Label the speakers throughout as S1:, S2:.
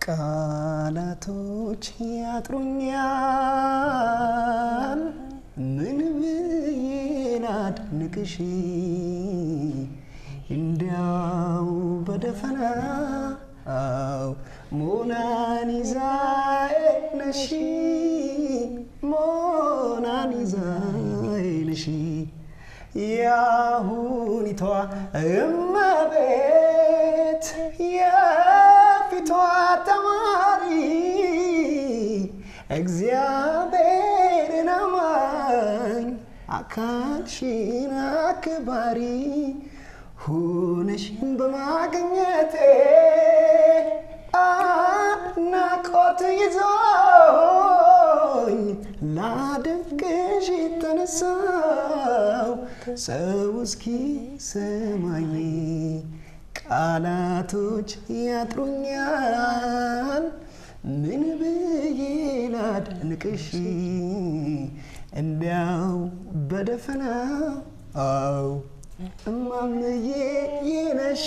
S1: ቃላቶች ያጥሩኛል ምን ብዬ ላድንቅሽ እንዲያው በደፈናው ሞናሊዛዬ ነሽ ሞናሊዛዬ ነሽ የአሁኒቷ እመቤት የፊቷ ተማሪ እግዚአብሔርን አማኝ አካልሽን አክባሪ ሆነሽን በማግኘቴ አድናቆት ይዞኝ ላደንቅሽ የተነሳው ሰው እስኪ ሰማኝ ቃላቶች ያጥሩኛል ምን ብዬ ላድንቅሽ እንዲያው በደፈና አው እማምዬ የነሽ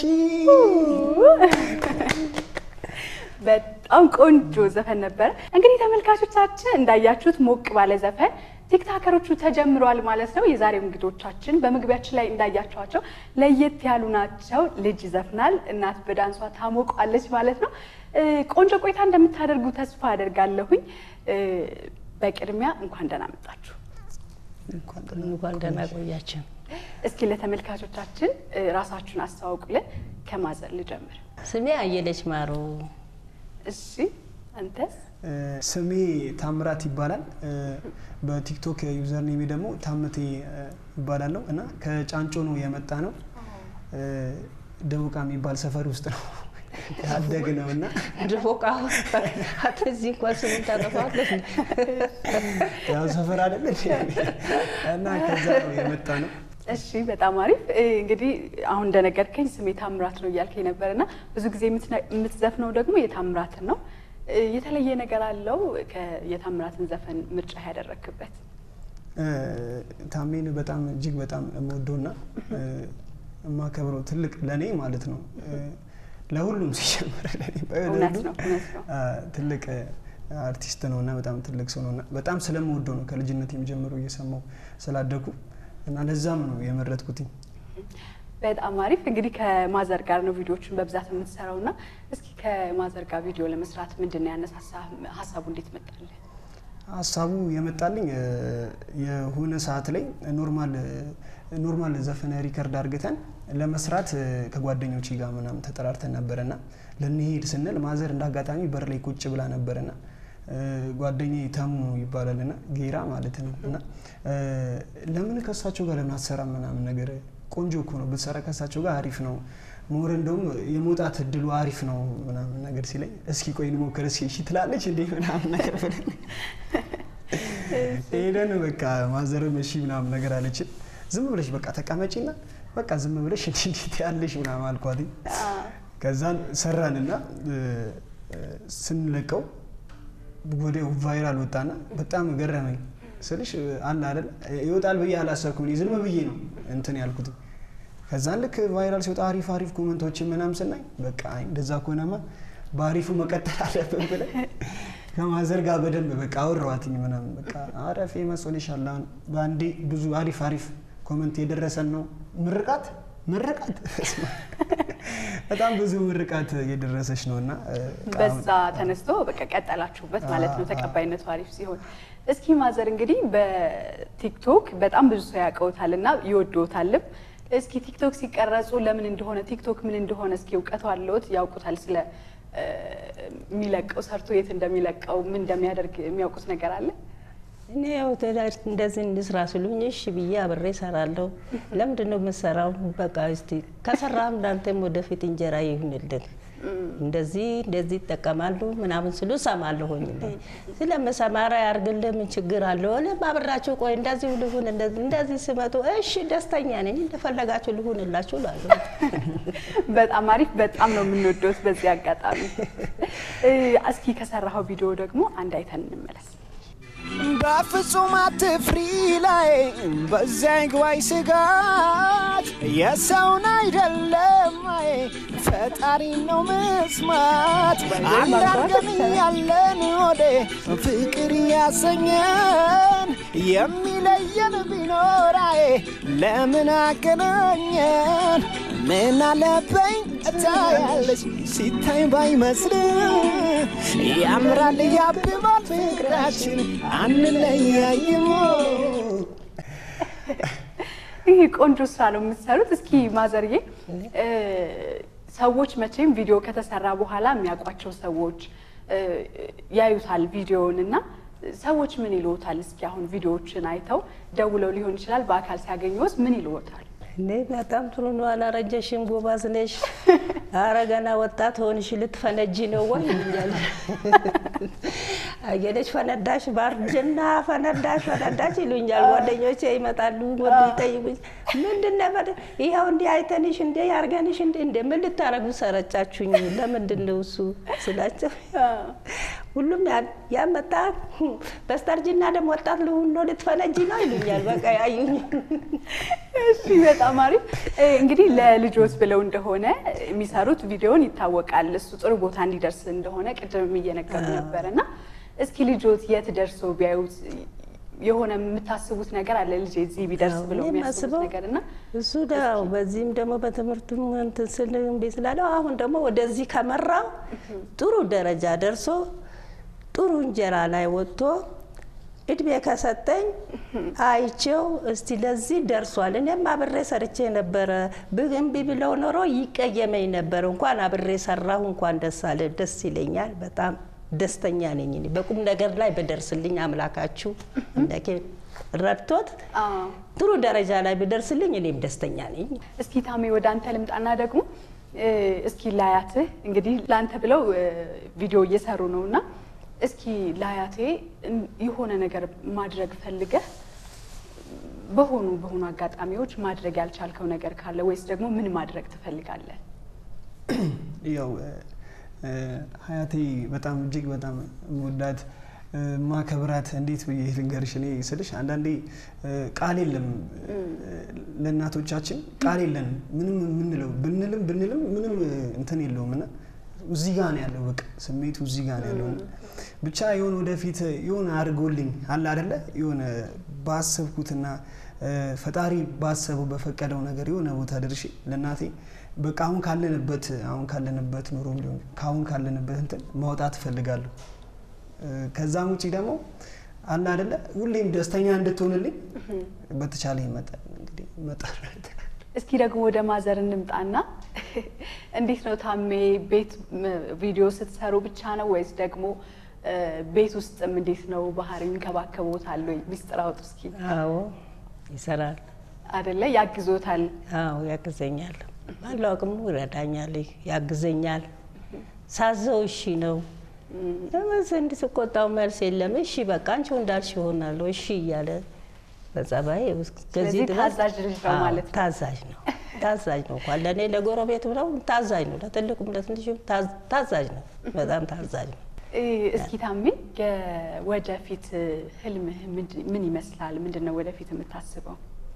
S2: በጣም ቆንጆ ዘፈን ነበረ። እንግዲህ ተመልካቾቻችን እንዳያችሁት ሞቅ ባለ ዘፈን ቲክታከሮቹ ተጀምረዋል ማለት ነው። የዛሬው እንግዶቻችን በመግቢያችን ላይ እንዳያቸዋቸው ለየት ያሉ ናቸው። ልጅ ይዘፍናል፣ እናት በዳንሷ ታሞቋለች ማለት ነው። እ ቆንጆ ቆይታ እንደምታደርጉ ተስፋ አደርጋለሁኝ። እ በቅድሚያ እንኳን ደህና መጣችሁ።
S3: እንኳን ደህና ቆያችን።
S2: እስኪ ለተመልካቾቻችን እ ራሳችሁን አስተዋውቁልን። ከማዘር ልጀምር።
S3: ስሜ አየለች ማሩ።
S2: እሺ አንተስ?
S1: ስሜ ታምራት ይባላል። በቲክቶክ ዩዘር ኔሜ ደግሞ ታምቴ ይባላለሁ እና ከጫንጮ ነው የመጣ ነው። ደቡቃ የሚባል ሰፈር ውስጥ ነው ያደግ ነው እና
S3: ድፎቃ እዚህ እንኳን ስሙን ታጠፋለች።
S1: ያው ሰፈር አይደለ እና ከዛ ነው የመጣ ነው።
S2: እሺ በጣም አሪፍ። እ እንግዲህ አሁን እንደነገርከኝ ስሜ ታምራት ነው እያልከኝ ነበር እና ብዙ ጊዜ የምትነ- የምትዘፍነው ደግሞ የታምራትን ነው። እ የተለየ ነገር አለው ከ- የታምራትን ዘፈን ምርጫ ያደረክበት?
S1: ታሜን በጣም እጅግ በጣም የምወደውና የማከብረው ትልቅ ለእኔ ማለት ነው ለሁሉም ሲጀምር ለእኔ
S2: እውነት ነው እውነት ነው።
S1: ትልቅ አርቲስት ነው እና በጣም ትልቅ ሰው ነው እና በጣም ስለምወደው ነው ከልጅነት የሚጀምረው እየሰማው ስላደኩ እና ለዛም ነው የመረጥኩትኝ።
S2: በጣም አሪፍ። እንግዲህ ከማዘር ጋር ነው ቪዲዮዎችን በብዛት የምትሰራው እና እስኪ ከማዘር ጋር ቪዲዮ ለመስራት ምንድን ነው ያነሳሳ? ሀሳቡ እንዴት መጣልህ?
S1: ሀሳቡ የመጣልኝ እ፣ የሆነ ሰዓት ላይ ኖርማል ኖርማል ዘፈን ሪከርድ አድርገን ለመስራት እ፣ ከጓደኞቼ ጋር ምናምን ተጠራርተን ነበረና ልንሄድ ስንል ማዘር እንደ አጋጣሚ በር ላይ ቁጭ ብላ ነበርና እ፣ ጓደኛዬ ተሙ ይባላልና ጌራ ማለት ነው እና እ፣ ለምን ከእሳቸው ጋር ለምን አትሰራም ምናምን ነገር ቆንጆ እኮ ነው ብትሰራ ከእሳቸው ጋር አሪፍ ነው ሞር እንደውም የመውጣት እድሉ አሪፍ ነው ምናምን ነገር ሲለኝ እስኪ ቆይ እንሞክር እስኪ እሺ ትላለች እንዴ ምናምን ነገር ብለን ሄደን በቃ ማዘርም እሺ ምናምን ነገር አለችን። ዝም ብለሽ በቃ ተቀመጪና በቃ ዝም ብለሽ እንዲ እንዴት ያለሽ ምናምን አልኳት። ከዛን ሰራንና እ፣ ስንለቀው ወዲያው ቫይራል ወጣና በጣም ገረመኝ ስልሽ አለ አይደል ይወጣል ብዬ አላሰብኩም። እኔ ዝም ብዬ ነው እንትን ያልኩት። ከዛን ልክ ቫይራል ሲወጣ አሪፍ አሪፍ ኮመንቶችን ምናምን ስናይ በቃ አይ እንደዛ ከሆነማ በአሪፉ መቀጠል አለብን ብለን ከማዘር ጋር በደንብ በቃ አወራኋትኝ ምናምን በቃ አረፍ መስሎሻል። አሁን በአንዴ ብዙ አሪፍ አሪፍ ኮመንት የደረሰን ነው። ምርቃት ምርቃት በጣም ብዙ ምርቃት የደረሰች ነው እና እ፣
S2: በዛ ተነስቶ በቃ ቀጠላችሁበት ማለት ነው፣ ተቀባይነቱ አሪፍ ሲሆን። እስኪ ማዘር እንግዲህ በቲክቶክ በጣም ብዙ ሰው ያውቀውታል እና ይወደውታልም። እስኪ ቲክቶክ ሲቀረጹ ለምን እንደሆነ ቲክቶክ ምን እንደሆነ እስኪ እውቀቱ አለዎት? ያውቁታል? ስለ እ፣ የሚለቀው ሰርቶ የት እንደሚለቀው ምን እንደሚያደርግ የሚያውቁት ነገር አለ?
S3: እኔ ያው ተዳ- እንደዚህ እንስራ ስሉኝ እሺ ብዬ አብሬ እሰራለሁ። ለምንድን ነው የምሰራው? በቃ እስቲ ከሰራም እንዳንተም ወደፊት እንጀራ ይሁንልን እንደዚህ እንደዚህ ይጠቀማሉ ምናምን ስሉ እሰማለሁኝ። እኔ ስለምሰማራ ያርግልህ ምን ችግር አለው? እኔም አብራችሁ ቆይ እንደዚህ ልሁን እንደዚህ እንደዚህ ሲመጡ እሺ ደስተኛ ነኝ እንደፈለጋችሁ ልሁንላችሁ እላለሁ።
S2: በጣም አሪፍ። በጣም ነው የምንወደውት በዚህ አጋጣሚ። እ፣ እስኪ ከሰራኸው ቪዲዮ ደግሞ አንድ አይተን እንመለስ።
S4: በፍጹም አትፍሪ ላይ በዚያ ይግባኝ ስጋት የሰውን አይደለም አይ ፈጣሪ ነው መስማት አንዳንድም ያለን ወደ ፍቅር ያሰኘን የሚለየን ቢኖራይ ለምን አገናኘን ምን አለበኝ እታያለች ሲታይ ባይመስል ያምራል ያብባል ፍቅራችን አንለያይሞ
S2: ይህ ቆንጆ ስራ ነው የምትሰሩት። እስኪ ማዘርዬ እ ሰዎች መቼም ቪዲዮ ከተሰራ በኋላ የሚያውቋቸው ሰዎች እ ያዩታል ቪዲዮውን እና ሰዎች ምን ይልዎታል? እስኪ አሁን ቪዲዮዎችን አይተው ደውለው ሊሆን ይችላል፣ በአካል ሲያገኙት ምን ይልዎታል?
S3: እኔ በጣም ጥሩ ነው፣ አላረጀሽም፣ ጎበዝ ነሽ፣ ኧረ ገና ወጣት ሆንሽ፣ ልትፈነጂ ነው ወይ ይሉኛል። አየለች ፈነዳሽ፣ ባርጅና ፈነዳሽ፣ ፈነዳሽ ይሉኛል። ጓደኞቼ ይመጣሉ፣ ወዱ ይጠይቁኝ፣ ምንድን ነው ፈደ ይኸው እንዲህ አይተንሽ እንዴ ያርገንሽ እንዴ እንዴ ምን ልታረጉ ሰረቻችሁኝ? ለምንድን ነው እሱ ስላቸው ሁሉም ያመጣ በስተርጅና ደግሞ ወጣት ልሁን ነው ልትፈነጂ ነው ይሉኛል። በቃ ያዩኝ
S2: እሺ በጣም አሪፍ። እ እንግዲህ ለልጆት ብለው እንደሆነ የሚሰሩት ቪዲዮን ይታወቃል። እሱ ጥሩ ቦታ እንዲደርስ እንደሆነ ቅድም እየነገሩ ነበር እና እስኪ ልጆት የት ደርሶ ቢያዩት የሆነ የምታስቡት ነገር አለ ልጄ እዚህ ቢደርስ ብለው
S3: እኔ
S2: የሚያስቡት
S3: የማስበው
S2: ነገር እና
S3: እሱ ነው። በዚህም ደግሞ በትምህርቱም እንትን ስል እምቢ ስላለው አሁን ደግሞ ወደዚህ ከመራው ጥሩ ደረጃ ደርሶ ጥሩ እንጀራ ላይ ወጥቶ እድሜ ከሰጠኝ አይቼው እስቲ ለዚህ ደርሷል። እኔም አብሬ ሰርቼ ነበረ። ብ- እምቢ ብለው ኖሮ ይቀየመኝ ነበር። እንኳን አብሬ ሰራሁ፣ እንኳን ደስ አለ። ደስ ይለኛል። በጣም ደስተኛ ነኝ። እኔ በቁም ነገር ላይ በደርስልኝ አምላካችሁ እንደኬ ረድቶት
S2: አዎ።
S3: ጥሩ ደረጃ ላይ ብደርስልኝ እኔም ደስተኛ ነኝ።
S2: እስኪ ታሜ ወደ አንተ ልምጣና ደግሞ እ እስኪ ላያትህ እንግዲህ ለአንተ ብለው እ ቪዲዮ እየሰሩ ነው እና እስኪ ላያቴ እን- የሆነ ነገር ማድረግ ፈልገህ በሆኑ በሆኑ አጋጣሚዎች ማድረግ ያልቻልከው ነገር ካለ ወይስ ደግሞ ምን ማድረግ ትፈልጋለህ?
S1: ያው እ፣ እ፣ ሀያቴ በጣም እጅግ በጣም መወዳት ማከብራት እንዴት ብዬ ልንገርሽ? እኔ ስልሽ አንዳንዴ እ፣ ቃል የለም እ፣ ለእናቶቻችን ቃል የለን ምንም የምንለው ብንልም ብንልም ምንም እ፣ እንትን የለውም እና እዚህ ጋ ነው ያለው። በቃ ስሜቱ እዚህ ጋ ነው ያለው። እና ብቻ የሆነ ወደፊት የሆነ አድርጎልኝ አለ አደለ የሆነ ባሰብኩትና እ፣ ፈጣሪ ባሰበው በፈቀደው ነገር የሆነ ቦታ ደርሼ ለእናቴ በቃ አሁን ካለንበት አሁን ካለንበት ኑሮ ሊሆን ከአሁን ካለንበት እንትን ማውጣት እፈልጋለሁ። እ፣ ከዛም ውጪ ደግሞ አለ አደለ ሁሌም ደስተኛ እንድትሆንልኝ በተቻለ መጠን እንግዲህ መጠን
S2: እስኪ ደግሞ ወደ ማዘር እንምጣና እንዴት ነው ታሜ ቤት ም- ቪዲዮ ስትሰሩ ብቻ ነው ወይስ ደግሞ እ፣ ቤት ውስጥም እንዴት ነው ባህሪ ይንከባከቦታል ወይ? ሚስጥር አውጡ እስኪ።
S3: አዎ ይሰራል።
S2: አደለ ያግዞታል?
S3: አዎ ያግዘኛል። ባለው አቅሙ ይረዳኛል፣ ያግዘኛል። ሳዘው እሺ ነው ለመስ እንዲህ ስቆጣው መልስ የለም። እሺ በቃ አንቺው እንዳልሽ ይሆናለሁ እሺ እያለ በጸባይ
S2: ስለዚህ ታዛዥ ልጅ ነው ማለት ነው።
S3: ታዛዥ ነው። ታዛዥ ነው። እንኳን ለእኔ ለጎረቤቱ ነው ታዛዥ ነው። ለትልቁም ለትንሹም ታዝ- ታዛዥ ነው። በጣም ታዛዥ ነው።
S2: እ፣ እስኪ ታሜ የወደፊት ህልምህ ምንድ- ምን ይመስላል? ምንድን ነው ወደፊት የምታስበው?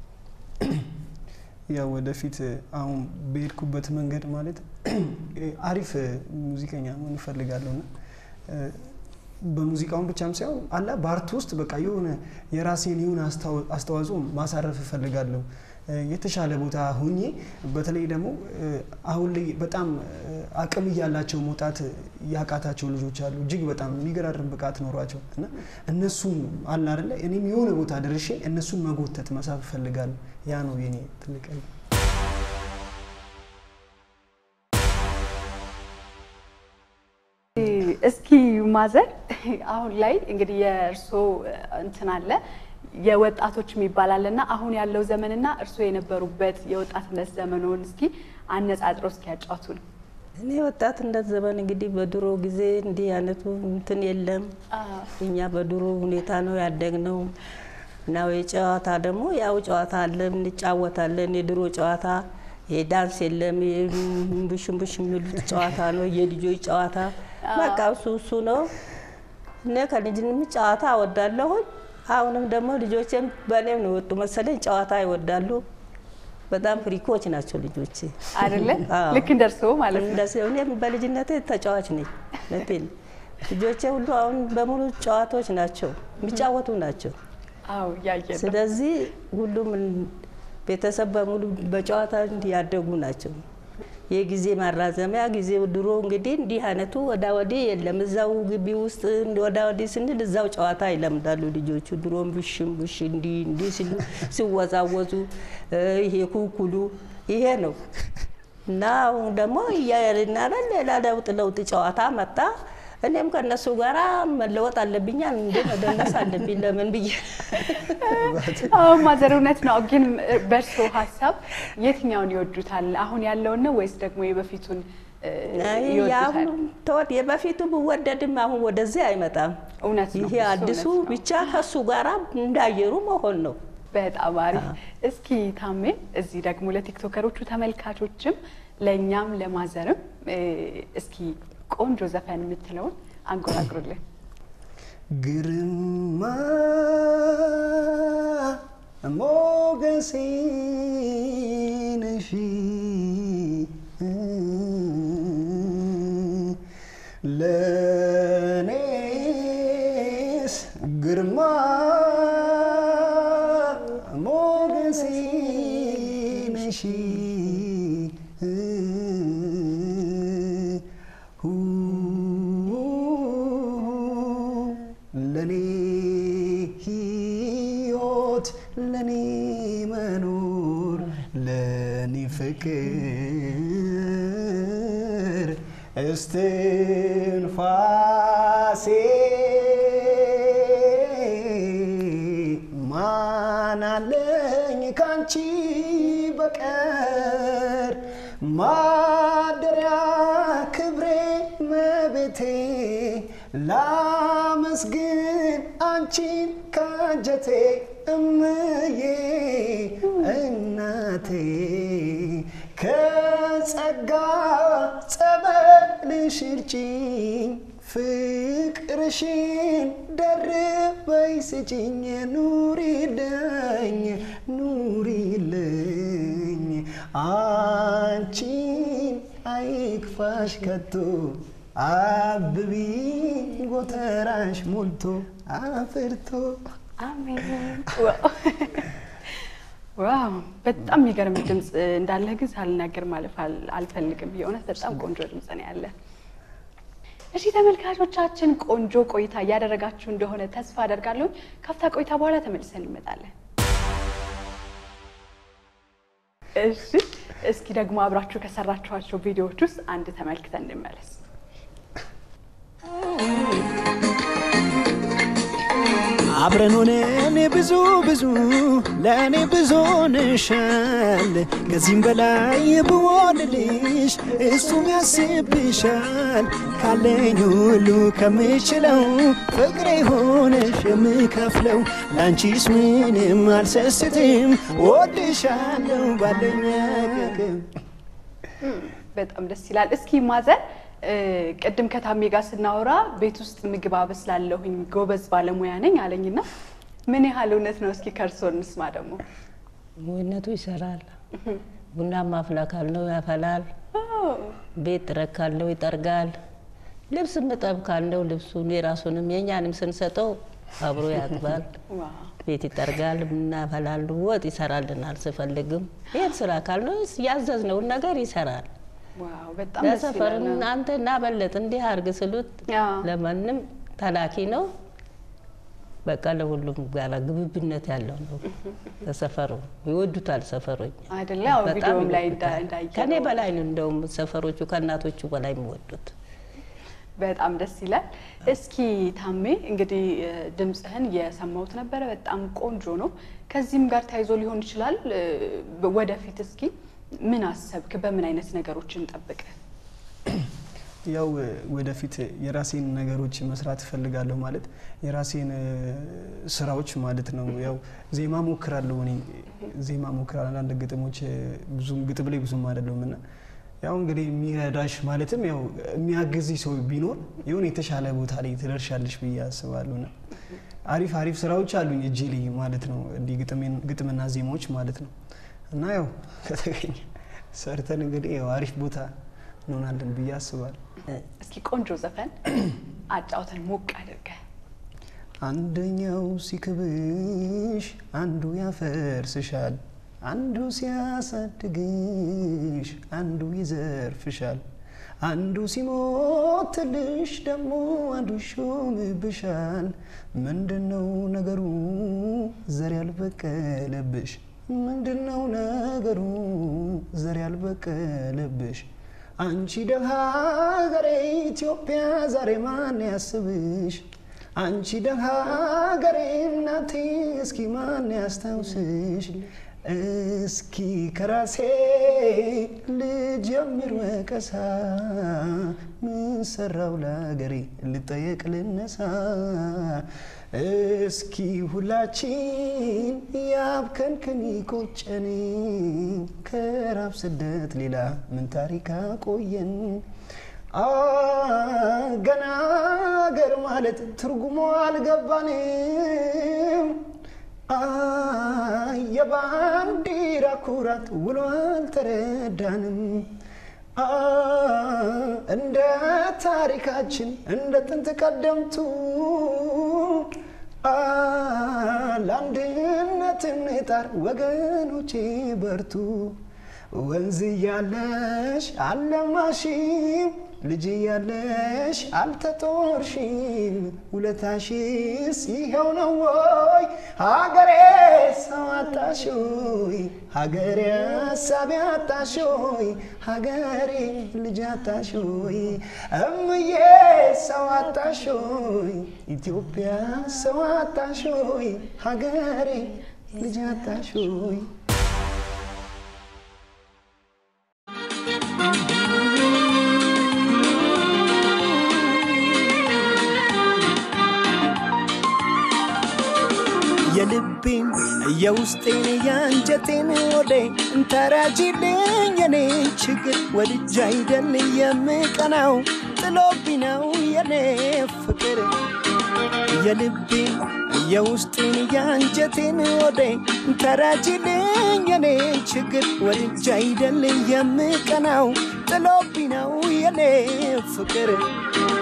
S1: ያው ወደፊት አሁን በሄድኩበት መንገድ ማለት አሪፍ ሙዚቀኛ መሆን እፈልጋለሁ እና እ፣ በሙዚቃውን ብቻም ሳይሆን አላ በአርት ውስጥ በቃ የሆነ የራሴን የሆነ አስተዋ- አስተዋጽኦ ማሳረፍ እፈልጋለሁ። እ፣ የተሻለ ቦታ ሆኜ በተለይ ደግሞ እ፣ አሁን ላይ በጣም እ፣ አቅም እያላቸው መውጣት ያቃታቸው ልጆች አሉ። እጅግ በጣም የሚገራርም ብቃት ኖሯቸው እና እነሱን አለ አይደለ እኔም የሆነ ቦታ ደርሼ እነሱን መጎተት መሳብ እፈልጋለሁ። ያ ነው የኔ ትልቅ ህልም።
S2: እስኪ ማዘር አሁን ላይ እንግዲህ የእርስዎ እንትን አለ የወጣቶች የሚባል አለ እና አሁን ያለው ዘመንና እርስዎ የነበሩበት የወጣትነት ዘመኖን እስኪ አነጻጽረው እስኪ ያጫውቱን።
S3: እኔ ወጣትነት ዘመን እንግዲህ በድሮ ጊዜ እንዲህ አይነቱ እንትን የለም። እኛ በድሮ ሁኔታ ነው ያደግነው እና የጨዋታ ደግሞ ያው ጨዋታ አለ እንጫወታለን። የድሮ ጨዋታ የዳንስ የለም። ብሽንብሽ የሚሉት ጨዋታ ነው የልጆች ጨዋታ። በቃ እሱ እሱ ነው እኔ ከልጅንም ጨዋታ እወዳለሁኝ። አሁንም ደግሞ ልጆቼም በእኔም ነው የወጡ መሰለኝ ጨዋታ ይወዳሉ። በጣም ፍሪኮች ናቸው ልጆቼ።
S2: አይደለ?
S3: አዎ።
S2: ልክ እንደ እርስዎ ማለት ነው።
S3: እንደዚህ እኔም በልጅነቴ ተጫዋች ነኝ። እውነቴን ነው። ልጆቼ ሁሉ አሁን በሙሉ ጨዋታዎች ናቸው፣ የሚጫወቱ ናቸው።
S2: አዎ እያየን ነው።
S3: ስለዚህ ሁሉም ቤተሰብ በሙሉ በጨዋታ ያደጉ ናቸው። የጊዜ ማራዘሚያ ጊዜው ድሮ እንግዲህ እንዲህ አይነቱ ወዳ ወዲህ የለም። እዛው ግቢ ውስጥ ወዳ ወዲህ ስንል እዛው ጨዋታ ይለምዳሉ ልጆቹ። ድሮም ብሽም ብሽ እንዲህ እንዲህ ሲሉ ሲወዛወዙ እ ይሄ ኩኩሉ ይሄ ነው እና አሁን ደግሞ እያልናለን ሌላ ለውጥ ለውጥ ጨዋታ መጣ። እኔም ከእነሱ ጋር መለወጥ አለብኛ እንደ መደነስ አለብኝ ለምን ብዬ
S2: አዎ ማዘር እውነት ነው። ግን በእርስዎ ሀሳብ የትኛውን ይወዱታል? አሁን ያለውን ነው ወይስ ደግሞ የበፊቱን እ, ይወዱታል?
S3: የአሁኑ ተወድ የበፊቱ ብወደድም አሁን ወደዚህ አይመጣም።
S2: እውነት ነው።
S3: ይሄ
S2: እሱ
S3: አዲሱ
S2: እውነት ነው።
S3: ብቻ ከሱ ጋራ እንዳየሩ መሆን ነው።
S2: በጣም አሪፍ። እስኪ ታሜ እዚህ ደግሞ ለቲክቶከሮቹ ተመልካቾችም ለእኛም ለማዘርም እ, እስኪ ቆንጆ ዘፈን የምትለውን አንጎራጉሩልን።
S1: ግርማ ሞገሴ ነሽ ለኔስ ግርማ ሞገሴ ነሽ ለኔ ሕይወት ለኔ መኖር ለኔ ፍቅር እስትንፋሴ ማናለኝ ካንቺ በቀር ማደሪያ ክብሬ መቤቴ ላመስግን አንቺን ካንጀቴ እምዬ እናቴ ከጸጋ ጸበልሽ እርጭኝ ፍቅርሽን ደርበይ ስጭኝ ኑሪልኝ ኑሪልኝ አንቺን አይክፋሽ ከቶ አብቢ ጎተራሽ ሞልቶ አፍርቶ
S2: አሜን። ዋው! ዋው በጣም የሚገርም ድምፅ እንዳለህ ግን ሳልናገር ማለፍ አል- አልፈልግም። የእውነት በጣም ቆንጆ ድምፅ ነው ያለ። እሺ ተመልካቾቻችን ቆንጆ ቆይታ እያደረጋችሁ እንደሆነ ተስፋ አደርጋለሁ። ካፍታ ቆይታ በኋላ ተመልሰን እንመጣለን። እሺ እስኪ ደግሞ አብራችሁ ከሰራችኋቸው ቪዲዮዎች ውስጥ አንድ ተመልክተን እንመለስ።
S4: አብረን ሆነን ብዙ ብዙ ለእኔ ብዙ ሆነሻል። ከዚህም በላይ ብሆንልሽ እሱም ያስብሻል። ካለኝ ሁሉ ከምችለው ፍቅሬ ሆነሽ የምከፍለው ለአንቺስ ምንም አልሰስትም። ወድሻለሁ ባለኝ አቅም
S2: በጣም ደስ ይላል። እስኪ ማዘር እ፣ ቅድም ከታሜ ጋር ስናወራ ቤት ውስጥ ምግብ አበስላለሁኝ ጎበዝ ባለሙያ ነኝ አለኝና ምን ያህል እውነት ነው? እስኪ ከእርስዎ እንስማ ደግሞ።
S3: ሙይነቱ ይሰራል። ቡና ማፍላ ካልነው ያፈላል። ቤት ጥረግ ካልነው ይጠርጋል። ልብስ ምጠብ ካልነው ልብሱን የራሱንም የእኛንም ስንሰጠው አብሮ ያጥባል።
S2: ዋው
S3: ቤት ይጠርጋል። ቡና ያፈላል። ወጥ ይሰራልናል ስፈልግም። ይህን ስራ ካልነው ያዘዝነውን ነገር ይሰራል።
S2: ዋው በጣም ደስ
S3: ለሰፈር
S2: ይላል።
S3: አንተ እናበለጥ እንዲህ አርግ ስሉት
S2: አዎ።
S3: ለማንም ተላኪ ነው። በቃ ለሁሉም ጋራ ግብብነት ያለው ነው። ለሰፈሩ ይወዱታል። ሰፈሮች
S2: አይደለ? ያው
S3: በጣም
S2: ቪዲዮም ላይ እንዳ-
S3: ይወዱታል።
S2: እንዳየነው
S3: ከኔ በላይ ነው እንደውም ሰፈሮቹ ከእናቶቹ በላይ የሚወዱት።
S2: በጣም ደስ ይላል። እስኪ ታሜ እንግዲህ እ፣ ድምፅህን የሰማሁት ነበረ፣ በጣም ቆንጆ ነው። ከዚህም ጋር ተያይዞ ሊሆን ይችላል እ፣ ወደፊት እስኪ ምን አሰብክ? በምን አይነት ነገሮች እንጠብቅ?
S1: ያው ወደፊት የራሴን ነገሮች መስራት እፈልጋለሁ። ማለት የራሴን እ፣ ስራዎች ማለት ነው። ያው ዜማ ሞክራለሁ እኔ ዜማ ሞክራለሁ። አንዳንድ ግጥሞች እ፣ ብዙም ግጥም ላይ ብዙም አይደለሁም እና ያው እንግዲህ የሚረዳሽ ማለትም ያው የሚያግዝሽ ሰው ቢኖር የሆነ የተሻለ ቦታ ላይ ትደርሻለሽ ብዬ አስባለሁ። እና አሪፍ አሪፍ ስራዎች አሉኝ እጄ ላይ ማለት ነው እንዲህ ግጥሜን- ግጥምና ዜማዎች ማለት ነው እና ያው ከተገኘ ሰርተን እንግዲህ ያው አሪፍ ቦታ እንሆናለን ብዬ አስባለሁ።
S2: እስኪ ቆንጆ ዘፈን አጫውተን ሞቅ አድርገህ
S1: አንደኛው ሲክብሽ አንዱ ያፈርስሻል፣ አንዱ ሲያሳድግሽ አንዱ ይዘርፍሻል፣ አንዱ ሲሞትልሽ ደግሞ አንዱ ይሾምብሻል። ምንድነው ነገሩ ዘር ያልበቀለብሽ? ምንድነው ነገሩ ዘር ያልበቀለብሽ? አንቺ ደሃ ሀገሬ ኢትዮጵያ ዛሬ ማን ያስብሽ? አንቺ ደሃ ሀገሬ እናቴ እስኪ ማን ያስታውስሽ? እስኪ ከራሴ ልጀምር ወቀሳ ምን ሰራው ለሀገሬ ልጠየቅ ልነሳ እስኪ ሁላችን ያብከንክን ቆጨን ከራብ ስደት ሌላ ምን ታሪክ አቆየን? ገና ሀገር ማለት ትርጉሙ አልገባንም። የባንዲራ ኩራት ውሎ አልተረዳንም። እንደ ታሪካችን እንደ ጥንት ቀደምቱ ለአንድነት እንጣር ወገኖቼ በርቱ። ወንዝ እያለሽ አልለማሽም፣ ልጅ እያለሽ አልተጦርሽም። ውለታሽስ ይኸው ነው ወይ ሀገሬ ሰው አጣሾይ ሀገሬ ሀሳቢ አጣሾይ ሀገሬ ልጅ አጣሾይ እምዬ ሰው አጣሾይ ኢትዮጵያ ሰው አጣሾይ ሀገሬ ልጅ አጣሾይ
S4: የልቤን የውስጤን የአንጀቴን ወዴ እንተራጅልኝ የኔ ችግር ወድጃ አይደል የምቀናው ጥሎብኝ ነው የኔ ፍቅር የልቤን የውስጤን የአንጀቴን ወዴ እንተራጅልኝ የኔ ችግር ወድጃ አይደል የምቀናው ጥሎብኝ ነው የኔ ፍቅር